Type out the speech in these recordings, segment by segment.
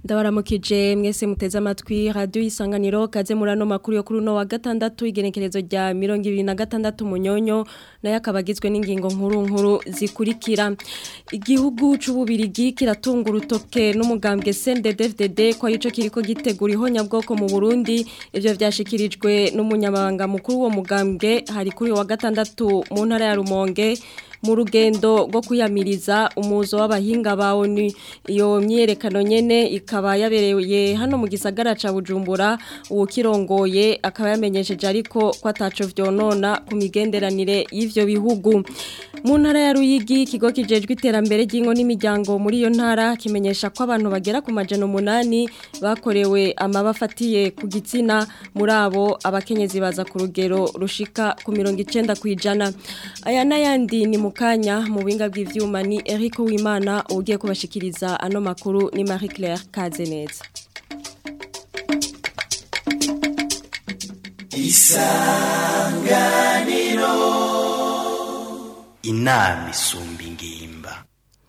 ndabaramukije mwese muteze amatwi radio isanganiro kaze murano makuru yo kuri no wa gatandatu igenekerezo rya 2026 munyonyo naye akabagizwe n'ingingo nkuru nkuru zikurikira igihugu c'ububirigi kiratunga urutoke n'umugambwe CNDD-FDD ko arico kiriko gitegura ihonyabwoko mu Burundi ivyo vyashikirijwe n'umunyamabanga mukuru wo mugambwe hari kuri wa gatandatu mu ntara ya Rumonge mu rugendo rwo kuyamiriza umuzo w'abahinga ba ONU iyo myerekano nyene ikaba yabereye hano mu gisagara ca Bujumbura uwo kirongoye akaba yamenyesheje ariko ko ataco vyonona ku migenderanire y'ivyo bihugu mu ntara ya Ruyigi ikigo kijejwe iterambere ry'ingo n'imiryango muri iyo ntara kimenyesha ko abantu bagera ku majana umunani bakorewe amabafatiye ku gitsina muri abo abakenyezi baza ku rugero rushika ku mirongo icenda kwijana aya n'ayandi ni mukanya mu binga bw'ivyuma ni Eric Uwimana ugiye kubashikiriza ano makuru ni Marie Claire Kazeneza Isanganiro Inami isumba ingimba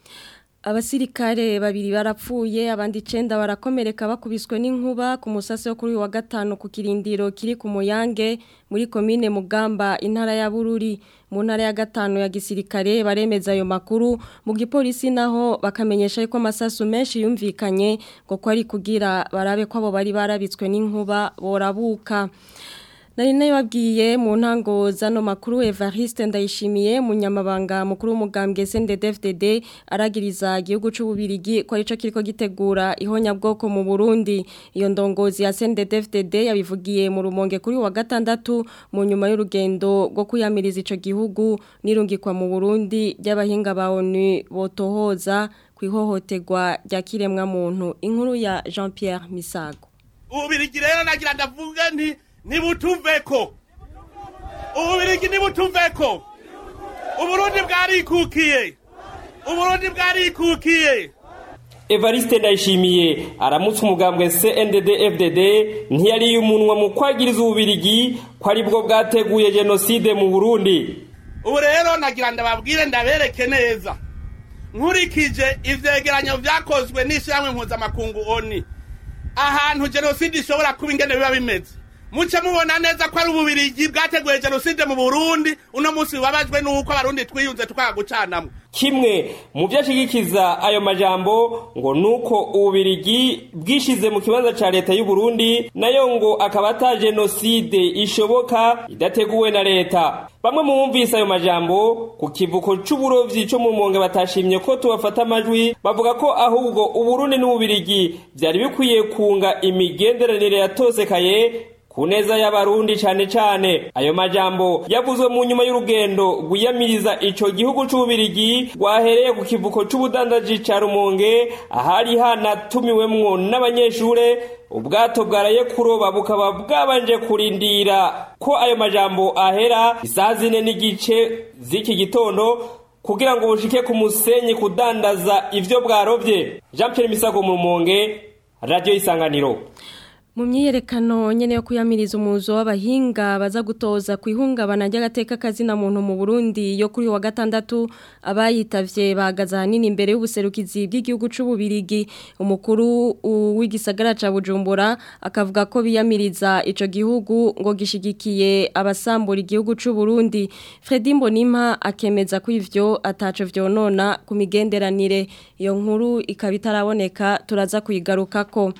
Abasirikare babiri barapfuye abandi 9 barakomereka bakubiswe n'inkuba ku musase wo kuri wa gatano ku kirindiro kiri ku muyange muri komine Mugamba intara ya Bururi mu ntara ya gatano ya gisirikare baremeza ayo makuru mu gipolisi naho bakamenyesha ko amasasu menshi yumvikanye ngo ko ari kugira barabe ko abo bari barabitswe n'inkuba borabuka Nari nababwiye mu ntango zano makuru Evariste ndayishimiye munyamabanga mukuru w'umugambwe CNDD-FDD aragiriza igihugu c'ububirigi ko arico kiriko gitegura ihonya bwoko mu Burundi iyo ndongozi ya CNDD-FDD yabivugiye mu rumonge kuri wa gatandatu mu nyuma y'urugendo rwo kuyamiriza ico gihugu nirungikwa mu Burundi by'abahinga ba ONU botohoza kwihohoterwa rya kiremwa muntu inkuru ya Jean-Pierre Misago Ubirigi rero nagira ndavuga nti nibutuveko ububirigi nibutuveko uburundi bwarikukiye uburundi bwarikukiye Evariste ndayishimiye aramutse umugambwe CNDD FDD ntiyari umunwa mu kwagiriza ububirigi ko ari bwo bwateguye genocide mu Burundi ubu rero nagira ndababwire ndabereke neza nkurikije ivyegeranyo vyakozwe n'ishyirahamwe mpuzamakungu ONU ahantu genocide ishobora kuba ingene biba bimeze muce mubona neza ko ari ububirigi bwateguye jenoside mu burundi uno munsi bubabajwe n'uko abarundi twiyunze tukanga gucanamwo kimwe mu vyashigikiza ayo majambo ngo nuko ububirigi bwishize mu kibanza ca leta y'u Burundi nayo ngo akaba ata jenoside ishoboka idateguwe na leta bamwe mu bumvise ayo majambo ku kivuko c'uburovyi co mu Rumonge batashimye ko tubafata amajwi bavuga ko ahubwo uburundi n'ububirigi vyari bikwiye kunga imigenderanire yatosekaye kuneza y'abarundi cane cane ayo majambo yavuzwe mu nyuma y'urugendo rwiyamiriza ico gihugu c'ububirigi rwahereye ku kivuko c'ubudandaji ca rumonge ahari hanatumiwemwo n'abanyeshure ubwato bwaraye kuroba bukaba bwabanje kurindira ko ayo majambo ahera isaha zine n'igice z'iki gitondo kugira ngo bushike ku musenyi kudandaza ivyo bwarovye jean pierre misago mu rumonge radio isanganiro mu myiyerekano nyene yo kuyamiriza umuzo w'abahinga baza gutoza ku ihungabana ry'agateka kazina muntu mu Burundi yo kuri wa gatandatu abayitavye bahagaze ahanini imbere y'ubuserukizi bw'igihugu c'ububirigi umukuru w'igisagara ca Bujumbura akavuga ko biyamiriza ico gihugu ngo gishigikiye abasambura igihugu c'uburundi Fredy Mbonimpa akemeza ko ivyo ataco vyonona ku migenderanire iyo nkuru ikaba itaraboneka turaza kuyigarukako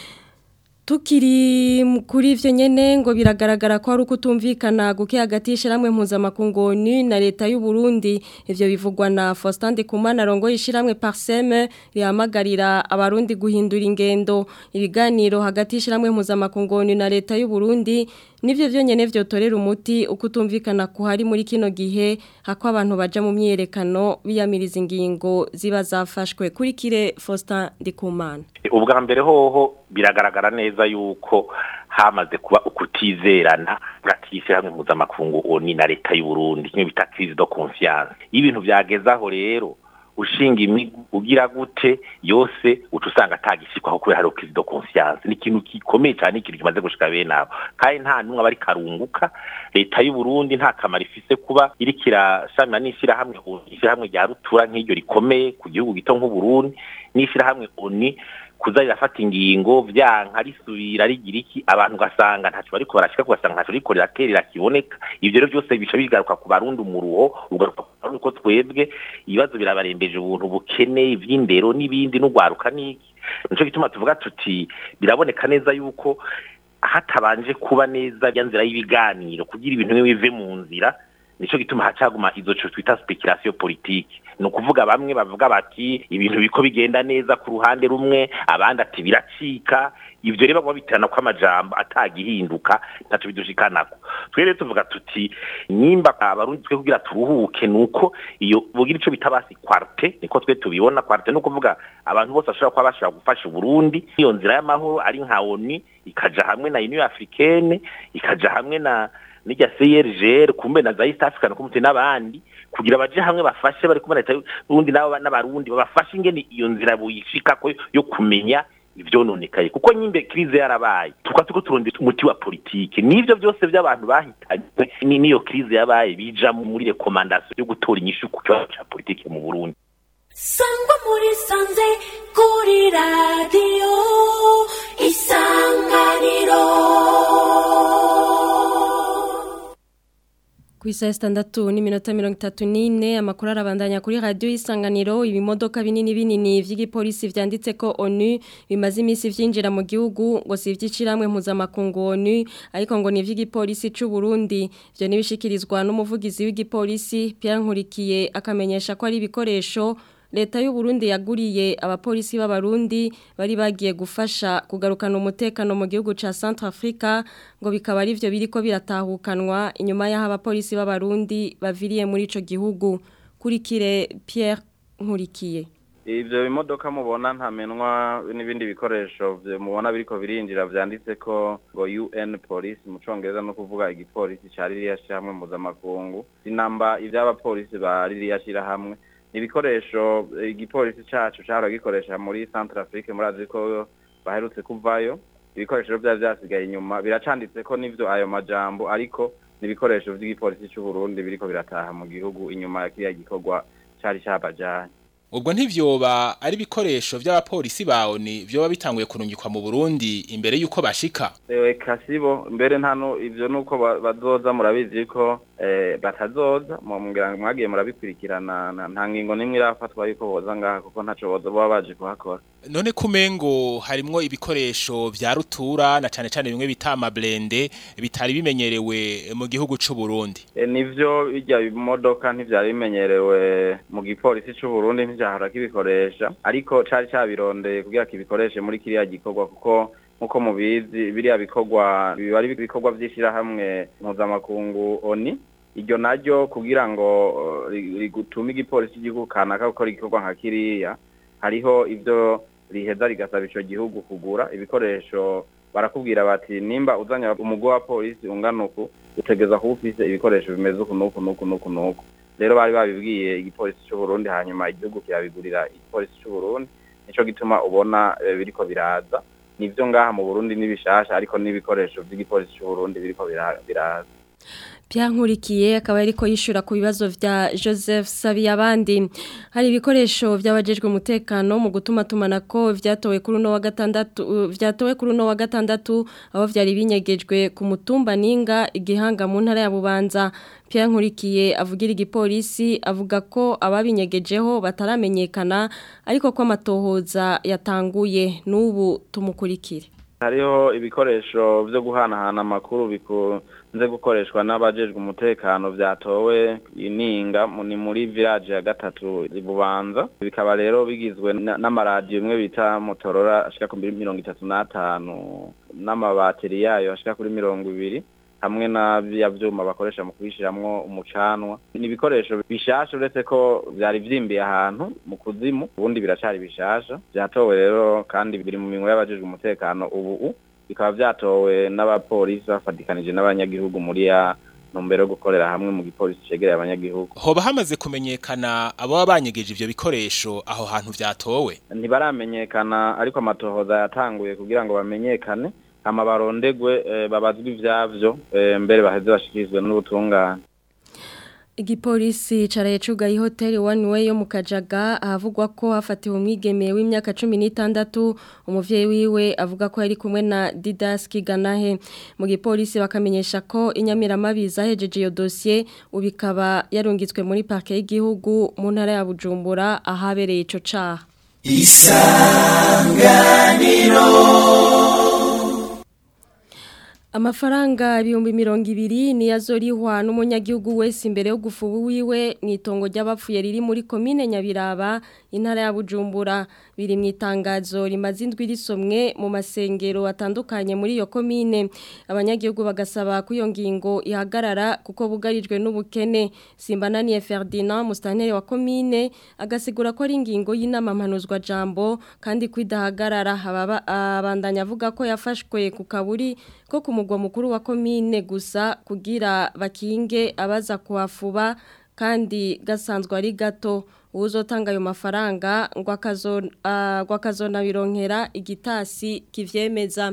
Tukiri kuri ivyo nyene ngo biragaragara ko ari ukutumvikana guke hagati y'ishiramwe mpuzamakungu na leta y'u Burundi ivyo bivugwa na Faustin Ndikumana rongo y'ishiramwe Parseme rihamagarira abarundi guhindura ingendo ibiganiro hagati y'ishiramwe mpuzamakungu na leta y'u Burundi nivyo vyonyene vyotorera umuti ukutumvikana kuhari muri kino gihe hako abantu baja mu myerekano biyamiriza ingingo ziba zafashwe kuri kire Faustin Ndikumana ubwa mbere hoho biragaragara neza yuko hamaze kuba ukutizerana hagati y'ishyirahamwe mpuzamakungu oni na leta y'u Burundi kimwe bita crise de confiance iyo ibintu byagezaho rero ushinga imigu ugira gute yose uca usanga atagishikwaho kubera hari crise de confiance ni ikintu gikomeye cyane ikintu kimaze gushika bene abo kandi nta numwe aba ari karunguka leta y'u Burundi nta kamaro ifise kuba iriko irashamira n'ishyirahamwe ishyirahamwe rya rutura nk'iryo rikomeye ku gihugu gito nk'u Burundi n'ishyirahamwe oni kuza rirafata ingingo vyanka risubira rigira iki abantu ugasanga ntaco bariko barashika ugasanga ntaco riko riraterera kiboneka ivyo rero byose bica bigaruka ku barundi umuruho ugaruka ku barundi ko twebwe ibibazo birabarembeje ubuntu bukene ivy'indero n'ibindi n'ugwaruka n'iki nico gituma tuvuga tuti biraboneka neza yuko hatabanje kuba neza ya nzira y'ibiganiro kugira ibintu bimwe bive mu nzira nico gituma hacaguma izo cyo twita speculation politique no kuvuga bamwe bavuga bati ibintu biko bigenda neza ku ruhande rumwe abandi ati biracika ivyo rero babitirana kwa majambo atagihinduka ntaco bidushikanako twere tuvuga tuti nyimba abarundi twe kugira turuhuke nuko iyo bugira ico bita basi quarte niko twe tubibona quarte no kuvuga abantu bose bashobora kuba bashobora gufasha Burundi iyo nzira y'amahoro ari nka ONU ikaja hamwe na Union Africaine ikaja hamwe na nijya CRGR kumbe na za East African Community n'abandi kugira baje hamwe bafashe bari kumwe leta y'Uburundi nabo n'abarundi babafashe ingene iyo nzira buyishika ko yo kumenya ivyononekaye kuko nyimbe krize yarabaye tukwa tuko turondera umuti wa politike nivyo byose by'abantu bahitanywe ni niyo krize yabaye bija muri recommandation yo gutora inyishu ku kibazo ca politike mu Burundi sangwa muri sanze kuri radiyo isanganiro ku isaha sitandatu n'iminota mirongo itatu n'ine amakuru arabandanya kuri radiyo y'isanganiro ibimodoka binini binini by'igipolisi byanditse ko onu bimaze iminsi byinjira mu gihugu ngo si iby'icirahamwe mpuzamakungu onu ariko ngo ni iby'igipolisi cy'u Burundi ibyo ntibishikirizwa n'umuvugizi w'igipolisi Pierre Nkurikiye akamenyesha ko ari ibikoresho leta y'u Burundi yaguriye abapolisi b'abarundi bari bagiye gufasha kugarukana umutekano mu gihugu ca Centrafrica ngo bikaba ari byo biriko biratahukanwa inyuma y'aho abapolisi b'abarundi baviriye muri ico gihugu kurikire Pierre Nkurikiye ivyo bimodoka mubona ntamenwa n'ibindi bikoresho mubona biriko birinjira vyanditse ko ngo UN police mu congereza no kuvuga igipolisi ca ririya shirahamwe mpuzamakungu sinamba ivy'abapolisi ba ririya shirahamwe ibikoresho igipolisi cacu cahora gikoresha muri Centrafrique murazi ko baherutse kuvayo ibikoresho byari byasigaye inyuma biracanditse ko nivyo ayo majambo ariko n'ibikoresho vy'igipolisi c'u Burundi biriko birataha mu gihugu inyuma ya kiriya gikorwa cari cabajanye ubwo ntivyoba ari ibikoresho vy'abapolisi bawo ni vyoba bitanguye kurungikwa mu Burundi imbere yuko bashika ewe kasibo mbere ntano ivyo nuko bazoza murabizi ko eh, batazoza mumbwira ngo mwagiye murabikurikirana nta ngingo nimwe irafatwa yuko boza ngaha kuko ntaco boza baba baje kuhakora none kumengo harimwo ibikoresho vya rutura na cane cane bimwe bita amablende bitari bimenyerewe mu gihugu c'u Burundi e, nivyo bijya imodoka ntivyari bimenyerewe mu gipolisi c'u Burundi ntivyahora kibikoresha ariko cari cabirondeye kugira kibikoreshe muri kiriya gikorwa kuko nkuko mubizi biriya bikorwa biba ari ibikorwa vy'ishirahamwe mpuzamakungu oni iryo naryo kugira ngo rigutume igipolisi cy'igihugu kanaka gukora igikorwa nka kiriya hariho ivyo riheza rigasaba ico gihugu kugura ibikoresho barakubwira bati nimba uzanya umugwi wa polisi ungana uku utegeza kuba ufise ibikoresho bimeze uku n'uku n'uku n'uku n'uku rero bari babibwiye igipolisi c'u Burundi hanyuma igihugu kirabigurira igipolisi c'u Burundi nico gituma ubona biriko biraza nivyo ngaha mu Burundi nibishasha ariko n'ibikoresho vy'igipolisi c'u Burundi biriko biraza Pierre Nkurikiye akaba ariko yishura ku bibazo vya Joseph Sabiyabandi hari ibikoresho byabajejwe umutekano mu gutuma tumanako vyatowe kuri no wa gatandatu vyatowe kuri no wa gatandatu aho vyari binyegejwe ku mutumba ninga igihanga mu ntara ya Bubanza Pierre Nkurikiye avugira igipolisi avuga ko ababinyegejeho bataramenyekana ariko ko amatohoza yatanguye n'ubu tumukurikire hariho ibikoresho byo guhanahana amakuru bikunze gukoreshwa n'abajejwe umutekano byatowe ininga ni muri village ya gatatu ibubanza bikaba rero bigizwe n'amaradiyo imwe bita motorora ashika kuri mirongo itatu n'atanu n'amabateri yayo ashika kuri mirongo ibiri hamwe na bya vyuma bakoresha mu kubishiramwo umucanwa ni ibikoresho bishasha uretse ko vyari vyimbiye ahantu mu kuzimu ubundi biracari bishasha vyatowe rero kandi biri mu minwe y'abajejwe umutekano ubu bikaba vyatowe n'abapolisi bafatikanije n'abanyagihugu muri ya ntumbero yo gukorera hamwe mu gipolisi cegereye abanyagihugu hoba hamaze kumenyekana abo banyegeje ivyo bikoresho aho hantu vyatowe ntibaramenyekana ariko amatohoza yatanguye kugira ngo bamenyekane hama barondegwe babazwe ivyavyo mbere baheze bashikirizwe n'ubutungane Igipolisi caraye cugaye hoteli One Way yo mu Kajaga ahavugwa ko hafatiwe umwigeme w'imyaka 16 umuvyeyi wiwe avuga ko yari kumwe na Didas Kiganahe mu gipolisi bakamenyesha ko inyamiramabi zahejeje iyo dossier ubikaba yarungitswe muri parke y'igihugu mu ntara ya Bujumbura ahabereye ico caha Amafaranga ibihumbi mirongo ibiri ni yazorihwa n'umunyagihugu wese imbere yo gufuba wiwe mu itongo ry'abapfuye riri muri komine Nyabiraba intara ya Bujumbura biri mu itangazo rimaze indwi risomwe mu masengero atandukanye muri iyo komine abanyagihugu bagasaba ko iyo ngingo ihagarara kuko bugarijwe n'ubukene Simbananiye Ferdinand mustantere wa komine agasigura ko ari ingingo y'inama mpanuzwa jambo kandi kwidahagarara abandanya avuga ko yafashwe ku kaburi ko ku mugwa mukuru wa komine gusa kugira bakinge abaza kuhafuba kandi gasanzwe ari gato uzotanga ayo mafaranga ngo akazona bironkera igitasi kivyemeza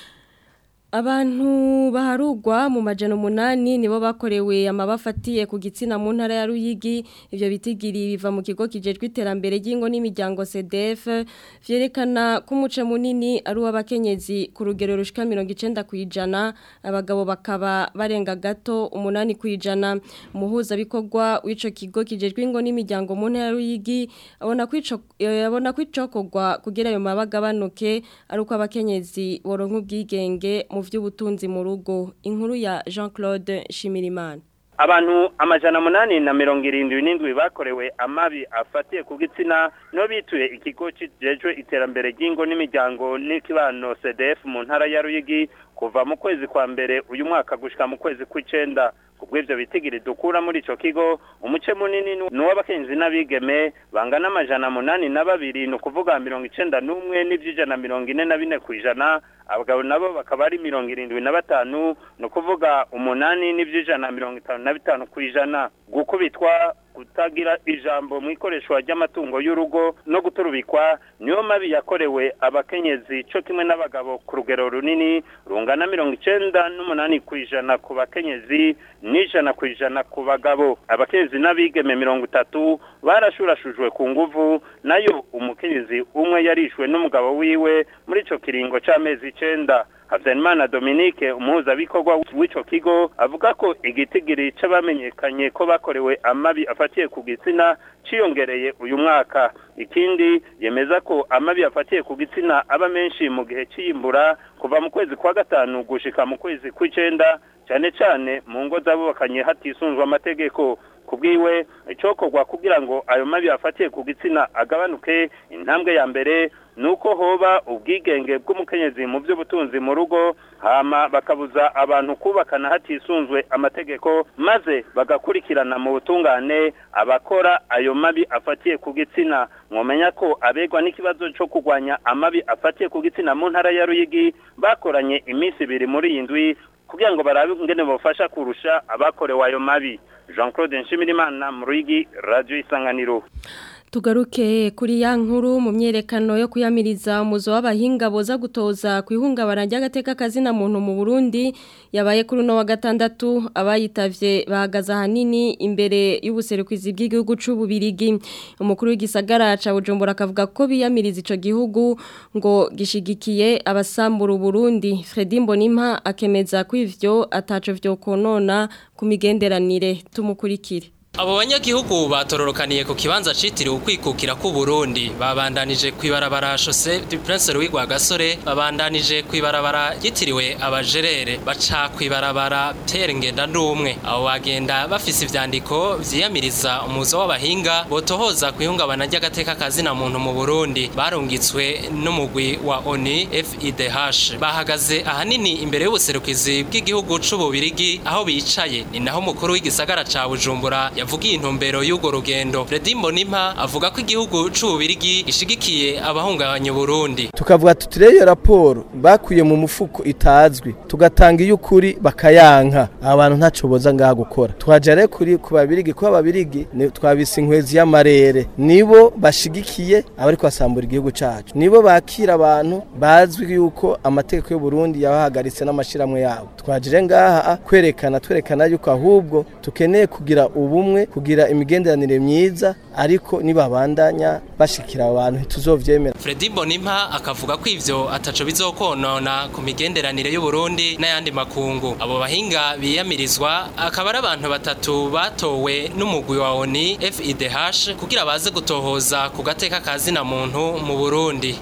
Abantu baharugwa mu majana umunani nibo bakorewe amabafatiye ku gitsina mu ntara ya Ruyigi ivyo bitigiri biva mu kigo kijejwe iterambere ry'ingo n'imiryango CDF vyerekana ko umuce munini ari uw'abakenyezi ku rugero rushika 90 kwijana abagabo bakaba barenga gato umunani kwijana umuhuza bikorwa w'ico kigo kijejwe ingo n'imiryango mu ntara ya Ruyigi abona kwico abona kwicokogwa kugira ayo mabagabanuke ari uko abakenyezi boronka ubwigenge mu vy'ubutunzi mu rugo inkuru ya Jean-Claude Shimirimana abantu amajana munani na mirongo irindwi n'indwi bakorewe amabi afatiye ku gitsina no bituye ikigo kijejwe iterambere ry'ingo n'imiryango n'ikibano CDF mu ntara ya Ruyigi kuva mu kwezi kwa mbere uyu mwaka gushika mu kwezi kw'icenda kubw'ivyo bitigiri dukura muri ico kigo umuce munini n'uw'abakenzi n'abigeme bangana amajana munani na babiri ni ukuvuga mirongo icenda n'umwe n'ivy'ijana mirongo ine na bine kw'ijana abagabo nabo bakaba ari mirongo irindwi na batanu ni ukuvuga umunani n'ivy'ijana mirongo itanu na bitanu kw'ijana gukubitwa kutagira ijambo mu ikoreshwa ry'amatungo y'urugo no guturubikwa niyo mabi yakorewe abakenyezi cyo kimwe n'abagabo ku rugero runini rungana mirongo icenda n'umunani ku ijana ku bakenyezi n'ijana ku ijana ku bagabo abakenyezi n'abigeme mirongo itatu barashurashujwe ku nguvu nayo umukenyezi umwe yarishwe n'umugabo wiwe muri ico kiringo c'amezi icenda Havyanimana Dominique umuhuzabikorwa w'ico kigo avuga ko igitigiri c'abamenyekanye ko bakorewe amabi afatiye ku gitsina ciyongereye uyu mwaka ikindi yemeza ko amabi afatiye ku gitsina aba menshi mu gihe c'iyimbura kuva mu kwezi kwa gatanu gushika mu kwezi kw'icenda cyane cyane mu ngo z'abubakanye hatisunzwe amategeko kubwiwe icokorwa kugira ngo ayo mabi afatiye ku gitsina agabanuke intambwe ya mbere nuko hoba ubwigenge bw'umukenyezi mu by'ubutunzi mu rugo hama bakabuza abantu kubakana hatisunzwe amategeko maze bagakurikirana mu butungane abakora ayo mabi afatiye ku gitsina mwomenya ko abegwa n'ikibazo cyo kurwanya amabi afatiye ku gitsina mu ntara ya Ruyigi bakoranye iminsi ibiri muri iyi ndwi kugira ngo barabe ingene bafasha kurusha abakorewe ayo mabi Jean Claude Nshimirimana mu Ruyigi Radio Isanganiro tugaruke kuri ya nkuru mu myerekano yo kuyamiriza umuzo w'abahinga boza gutoza ku ihungabana ry'agateka kazina muntu mu Burundi yabaye kuri no wa gatandatu abayitavye bahagaze ahanini imbere y'ubuserukizi bw'igihugu c'ububirigi umukuru w'igisagara ca Bujumbura akavuga ko biyamiriza ico gihugu ngo gishigikiye abasambura Burundi Fredy Mbonimpa akemeza ko ivyo ataco vyo konona ku migenderanire tumukurikire Abo banyagihugu batororokaniye ku kibanza citiriwe ukwikukira ku Burundi babandanije kwibarabara Chaussée du Prince Louis Rwagasore babandanije kwibarabara yitiriwe abajerere baca kwibarabara Pierre Ngendandumwe abo bagenda bafise ivyandiko vyiyamiriza umuzo w'abahinga botohoza kwihungabana ry'agateka kazina muntu mu Burundi barungitswe n'umugwi wa ONU FIDH bahagaze ahanini imbere y'ubuserukizi bw'igihugu c'ububirigi aho bicaye ni naho mukuru w'igisagara ca Bujumbura yavugiye intumbero y'ugo rugendo Fredy Mbonimpa avuga ko igihugu c'ububirigi gishigikiye abahungabanya Burundi tukavuga tuti rero raporo bakuye mu mufuko itazwi tugatanga iy'ukuri bakayanka abantu ntaco boza ngaha gukora twaje rero kuri ku babirigi ko ababirigi twabise inkwezi y'amarere nibo bashigikiye abari kwasambura igihugu cacu nibo bakira abantu bazwi yuko amategeko y'u Burundi yabahagaritse n'amashiramwe yabo twaje ngaha kwerekana twerekana yuko ahubwo tukeneye kugira ubumwe hamwe kugira imigenderanire myiza ariko nibabandanya bashikira abantu ntituzovyemera Fredy Bonimpa akavuga ko ivyo ataco bizokonona ku migenderanire y'u Burundi n'ayandi makungu abo bahinga biyamirizwa akaba ari abantu batatu batowe n'umugwi wa ONI FIDH kugira baze gutohoza ku gateka kazina muntu mu Burundi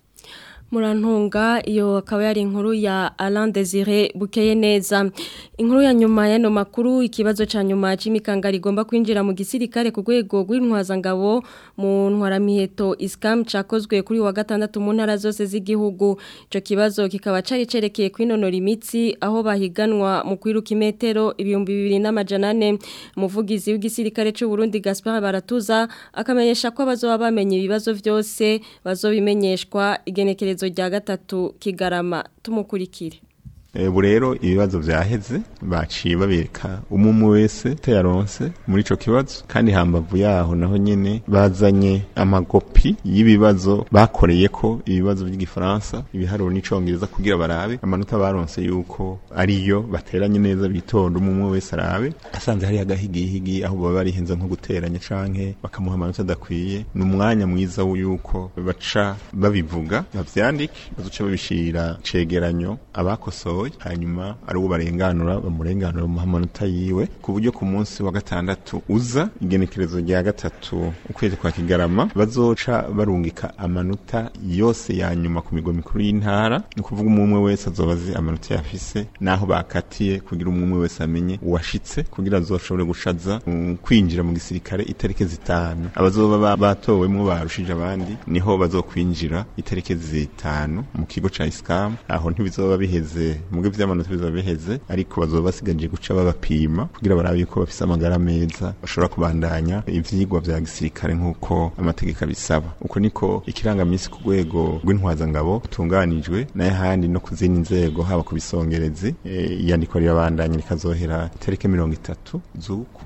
murantunga iyo akaba yari inkuru ya Alain Desire bukeye neza inkuru ya nyuma y'ano makuru ikibazo ca nyuma c'imikanga rigomba kwinjira mu gisirikare ku rwego rw'intwazangabo mu ntwaramiheto iskam cakozwe kuri wa gatandatu mu ntara zose z'igihugu ico kibazo kikaba cari cerekeye kwinonora imitsi aho bahiganwa mu kwiruka imetero ibihumbi bibiri n'amajana ane umuvugizi w'igisirikare c'u Burundi Gaspard Baratuza akamenyesha ko bazoba bamenye ibibazo vyose bazobimenyeshwa igenekerezo rya gatatu kigarama tumukurikire ubu rero ibibazo byaheze baciye babereka umwe wese yaronse muri ico kibazo kandi hambavu yaho naho nyene bazanye amagopi y'ibibazo bakoreye ko ibibazo by'igifaransa ibiharuro n'icongereza kugira barabe amanota baronse yuko ariyo bateranye neza bitonda umwe wese arabe asanze hari agahigihigi aho baba barihenze nko guteranya canke bakamuha amanota adakwiye ni umwanya mwiza w'uko baca babivuga bavyandike bazoca babishira cegeranyo abakosoye hanyuma ari uwo barenganura bamurenganura mu amanota yiwe ku buryo ku munsi wa gatandatu uza igenekerezo rya gatatu ukwezi kwa kigarama bazoca barungika amanota yose ya nyuma ku migwa mikuru y'intara ni ukuvuga umwe wese azoba azi amanota yafise n'aho bakatiye kugira umwe wese amenye uwashitse kugira azoshobore gushaza um, kwinjira mu gisirikare itariki zitanu abazoba batowemwo barushije abandi niho bazokwinjira itariki zitanu mu kigo ca iskamu aho ntibizoba biheze muge vy'amanota bizoba biheze ariko bazoba basigaje guca babapima kugira barabe yuko bafise amagara meza bashobora kubandanya ivyigwa vya gisirikare nk'uko amategeko abisaba uko niko ikirangamisi ku rwego rw'intwazangabo utunganijwe n'ayahandi no ku zindi nzego haba ku bisongerezi iyandikwa rirabandanya rikazohera itariki mirongo itatu z'uku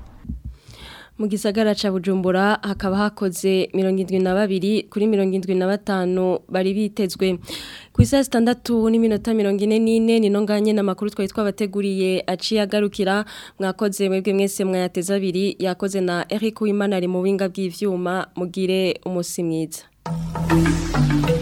mu gisagara ca Bujumbura hakaba hakoze 72 kuri 75 bari bitezwe ku isa 6 n'iminota 44 nino nganye namakuru twari twabateguriye aciye agarukira mwakoze mwebwe mwese mwayateza abiri yakoze na Eric Uwimana ari mu winga bw'ivyuma mugire umusi mwiza